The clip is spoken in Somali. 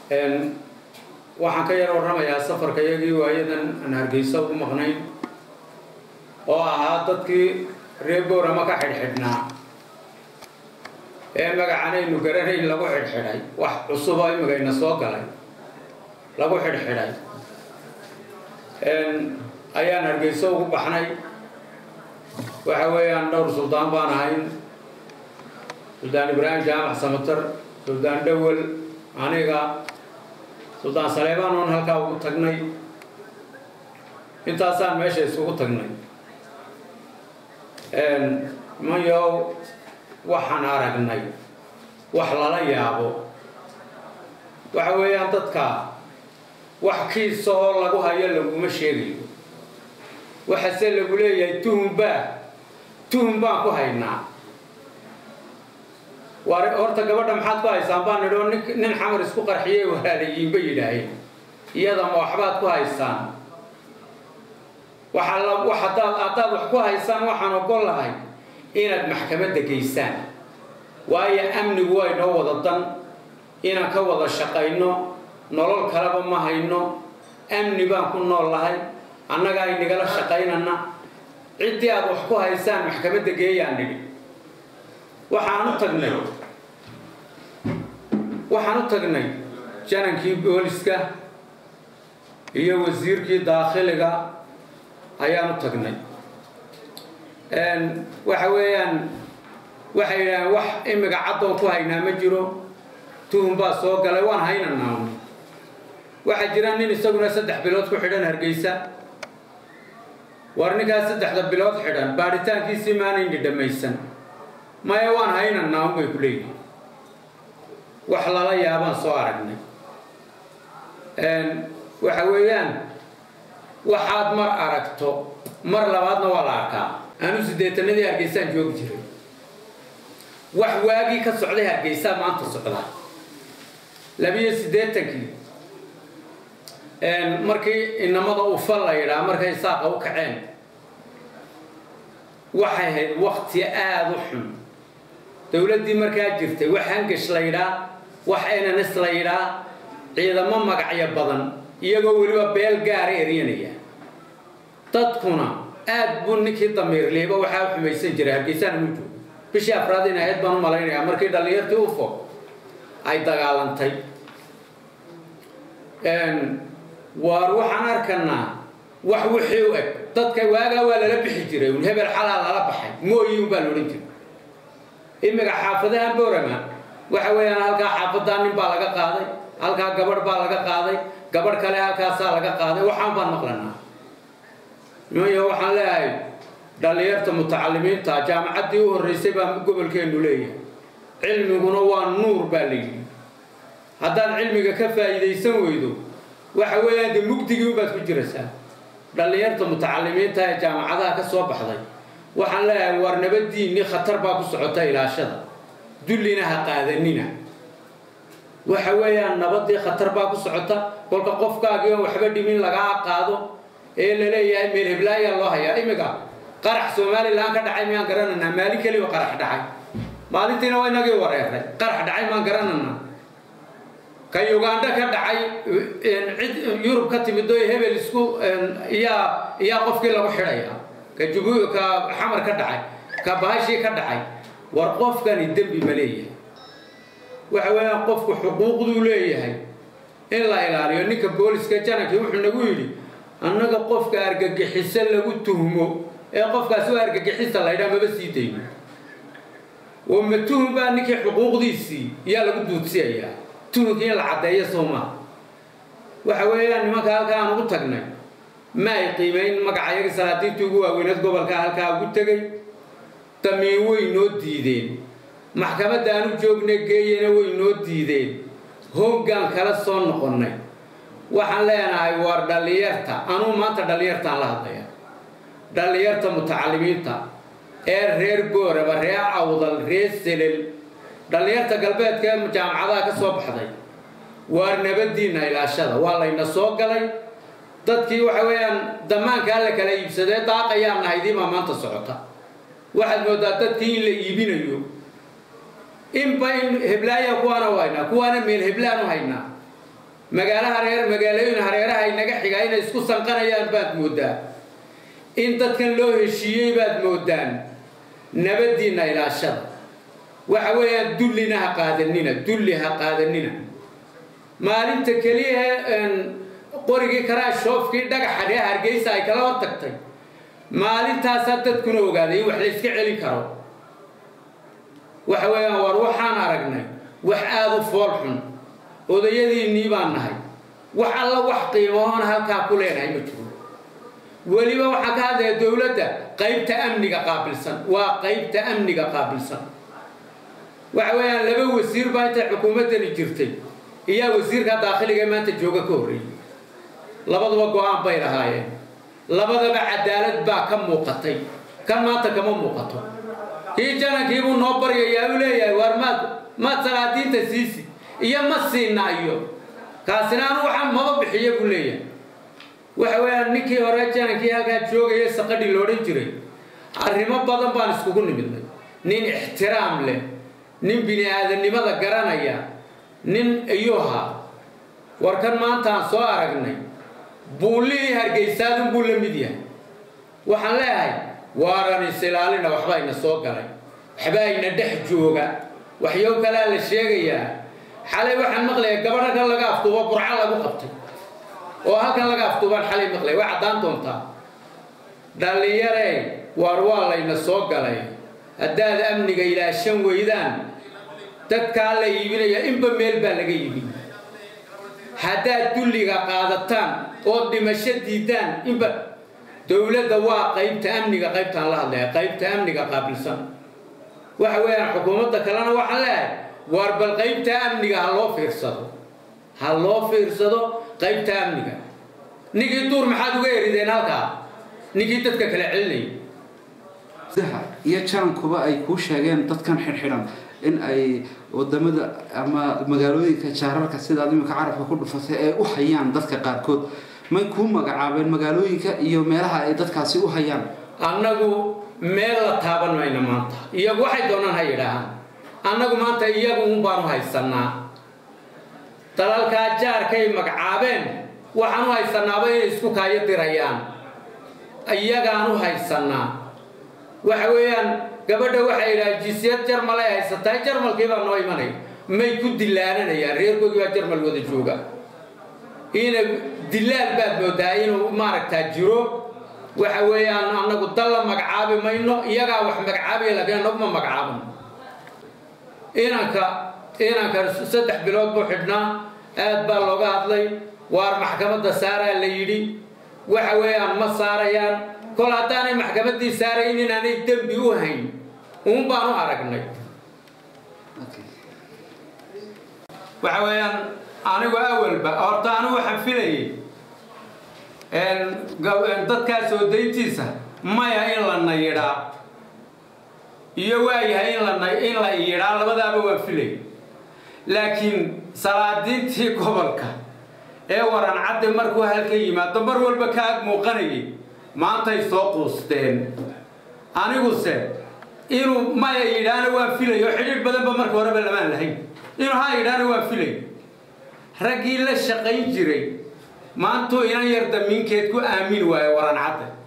waxaan ka yar warramayaa safarka iyagii waayadan aan hargeysa ugu maqnayn oo ahaa dadkii reer boorama ka xidhxidhnaa ee magacanaynu garanayn lagu xidhxidhay wax cusuboo imigayna soo galay lagu xidhxidhay ayaan hargeysa ugu baxnay waxa weeyaan dhowr suldaan baan ahayn suldaan ibraahim jaamac samatar suldaan dhowel aniga suldaan saleebaan oon halkaa ugu tagnay intaasaan meesha isugu tagnay mayow waxaan aragnay wax lala yaabo waxa weeyaan dadka wax kiisa oo lagu hayo laguma sheegayo waxase lagu leeyahay tuhunbaa tuhun baan ku haynaa war horta gabadha maxaad ku haysaan baan nidhi oo nin xamar isku qarxiyay walaalayiin bay yidhaaheen iyada ma waxbaad ku haysaan waxaa wax haddaad haddaad wax ku haysaan waxaan ogol lahay inaad maxkamadda geysaan waayo amnigu waa inoo wada dan inaan ka wada shaqayno nolol kaleba ma hayno amni baan ku nool lahay annagaa inagala shaqaynana ciddii aad wax ku haysaan maxkamadda geeyaan nidhi waxaan u tagnay waxaan u tagnay janankii booliska iyo wasiirkii daakhiliga ayaan u tagnay waxa weeyaan waxay yidhaaheen wax imiga caddoon ku haynaa ma jiro tuhun baa soo galay waan haynanaa waxaa jira nin isaguna saddex bilood ku xidhan hargeysa war ninkaas saddexda bilood xidhan baadhitaankiisii maanayni dhammaysan maya waan haynanaa un bay ku leeyihin wax lala yaabaan soo aragnay waxa weeyaan waxaad mar aragto mar labaadna waa la arkaa anu siddeetanadii hargeysaan joogi jiray wax waagii ka socday hargeysaa maanta socda labiyo siddeetankii markii inamada ufal la yidhaha markay saaqa u kaceen waxay ahayd wakti aada u xun dowladdii markaa jirtay wax hangash la yidhaa wax enanes la yidhaa ciidamo magacyo badan iyagoo weliba beel gaara eryanaya dadkuna aad buu ninkii damiirliiba waxaa u xumaysan jiray hargeysaan mu joogo bishii afraad in ahayd baan u malaynayaa markii dhallinyartii ufo ay dagaalantay waar waxaan arkanaa wax wixii u eg dadka waagaa waa lala bixi jiray un hebel xalaa lala baxay mooyi un baa la odhan jiray imiga xaafadahan boorama waxa weeyaan halkaa xaafadaa nin baa laga qaaday halkaa gabadh baa laga qaaday gabadh kale halkaasaa laga qaaday waxaan baan maqlanaa nimanyo waxaan leeyahay dhallinyarta mutacalimiinta jaamacaddii u horreysay baa gobolkeennu leeyahay cilmiguna waa nuur baa la yidhi haddaad cilmiga ka faa'iidaysan weydo waxa weeyaan dee mugdigii unbaad ku jiraysaa dhallinyarta mutacalimiinta ee jaamacadaha ka soo baxday waxaan leeyahay war nabadiinni khatar baa ku socota ilaashada dullina ha qaadanina waxa weeyaan nabadii khatar baa ku socota kolka qofkaagii oon waxba dhimin lagaa qaado ee la leeyahay meel heblaayaa loo hayaa imiga qarax somalilan ka dhacay miyaan garananaa maalin keliba qarax dhacay maalintiina waa inagii wareeray qarax dhacay maan garananaa ka uganda ka dhacay cid yurub ka timid oo hebel isku iyaa iyaa qofkii lagu xidhaya ka jubu ka xamar ka dhacay ka baashii ka dhacay war qofkani dembi ma leeyahay waxa weeyaan qofku xuquuqduu leeyahay in la ilaaliyo ninka booliska janankii wuxuu nagu yidhi annaga qofka argagixiso lagu tuhmo ee qofkaasi waa argagixisa la ydhaa maba sii dayno oo ma tuhum baa ninkii xuquuqdiisii yaa lagu duudsiyayaa tuhunkii in la caddeeyo soo maa waxa weeyaan nimanka halkaa aan ugu tagnay ma ay qiimayn magacayagii salaadiintii ugu waaweyneed gobolka halkaa ugu tegay damiin way noo diideen maxkamadda aanu joogna geeyena way noo diideen hoggaan kala soo noqonnay waxaan leenahay waar dhallinyarta anuu maanta dhallinyartaan la hadlaya dhallinyarta mutacalimiinta ee reer gooraba reer awdal reer selel dhallinyarta galbeedka ee jaamacadaha ka soo baxday waar nabadiinna ilaashada waa layna soo galay dadkii waxa weeyaan damaankaa la kala iibsadee daaqayaan nahaydiibaa maanta socota waxaad moodaa dadkii in la iibinayo inba in heblaaya kuwaana u haynaa kuwaana meel heblaan u haynaa magaalo hareer magaalooyin hareeraha inaga xigaa inay isku sanqanayaan baad mooddaa in dadkan loo heshiiyey baad moodaan nabaddiinna ilaashada waxa weeyaan dullina ha qaadanina dulli ha qaadanina maalinta keliya qorigii karaashoofkii dhagaxa ree hargeysa ay kala hor tagtay maalintaasaa dadkuna ogaaday in wax la yska celin karo waxa weeyaan war waxaan aragnay wax aada u fool xun odayadiinnii baan nahay wax alla wax qiimahoona halkaa ku leenahay ma jiro weliba waxaa ka hadlaya dowladda qaybta amniga qaabilsan waa qaybta amniga qaabilsan waxa weeyaan laba wasiir baa intay xukuumaddani jirtay iyaa wasiirka daakhiliga ee maanta jooga ka horreeyey labaduba go-aan bay lahaayeen labadaba cadaalad baa ka muuqatay kan maanta kama muuqato kii janankiibuu noo baryayaa u leeyahay waar maad maad salaadiinta siisi iyo ma siina iyo kaasina anu waxaa maba bixiya buu leeyahay waxa weeyaan ninkii hore janankii halkaa joogaya saqadhi loodhan jiray arrimo badan baan iskugu nimidnay nin ixtiraam leh nin bini aadamnimada garanaya nin iyuha war kan maantaan soo aragnay buullihii hargeysaadun buu la mid yahay waxaan leeyahay waaran is-ilaalina waxba ayna soo galay waxba ayna dhex jooga waxyo kalea la sheegayaa xalay waxaan maqlayaa gabadh halkan laga aftuubo burco lagu qabtay oo halkan laga aftuubaan xalay maqlaya way caddaan doontaa dhallinyarey waar waa layna soo galay haddaad amniga ilaashan weydaan dadkaa la iibinaya inba meel baa laga iibin haddaad dulliga qaadataan oo dhimasho diidaan inba dowladda waa qaybta amniga qaybtaan la hadlaya qaybta amniga qaabilsan waxa weeyaan xukuumadda kalena waxaan leeyahay waar bal qaybta amniga ha loo fiirsado ha loo fiirsado qaybta amniga ninkii duur maxaad uga erideen halkaa ninkii dadka kala celinayay iyo jarankuba ay kuu sheegeen dadkan xidhxidhan in ay wadamada ama magaalooyinka jaararka sidaad imika carabka ku dhufatay ay u hayaan dadka qaarkood may kuu magacaabeen magaalooyinka iyo meelaha ay dadkaasi u hayaan annagu meel la taaban mayno maanta iyagu waxay doonaan ha yidhaahaan annagu maanta iyagu un baanu haysanaa dalalkaa jaarkay magacaabeen waxaan u haysanaaba inay isku kaayo dirayaan iyagaan u haysanaa waxa weeyaan gabadha waxay yidhaha jinsiyad jarmal ay haysataa jarmalkii baa noo imanaya may ku dilaananayaan reerkoogii baa jarmal wada jooga ina dilaal baad moodaa inuu maaragtaa jiro waxa weeyaan annagu dal la magacaabi mayno iyagaa wax magacaabaya laakiin annagu ma magacaabano inanka inanka saddex bilood buu xidhnaa aad baa looga hadlay waar maxkamadda saaraa la yidhi waxa weeyaan ma saarayaan kol haddaanay maxkamaddii saarayn inaanay dembi u hayn uun baan u aragnay waxa weeyaan anigu awalba horta anigu waxaan filayay dadkaas oo dayntiisa maya in la nayidhaa iyo waayahay in la in la iyidhaa labadaaba waan filay laakiin salaadiintii gobolka ee waran cadde markuu halka yimaado mar walba ka ag muuqanayay maantay soo quusteen aniguse inuu maya yidhaana waan filay oo xidhiidh badanba marka horeba lamaan lahayn inuu ha yidhaana waan filay raggii la shaqayn jiray maantuu inan yar damiinkeed ku aamini waayo waran cadde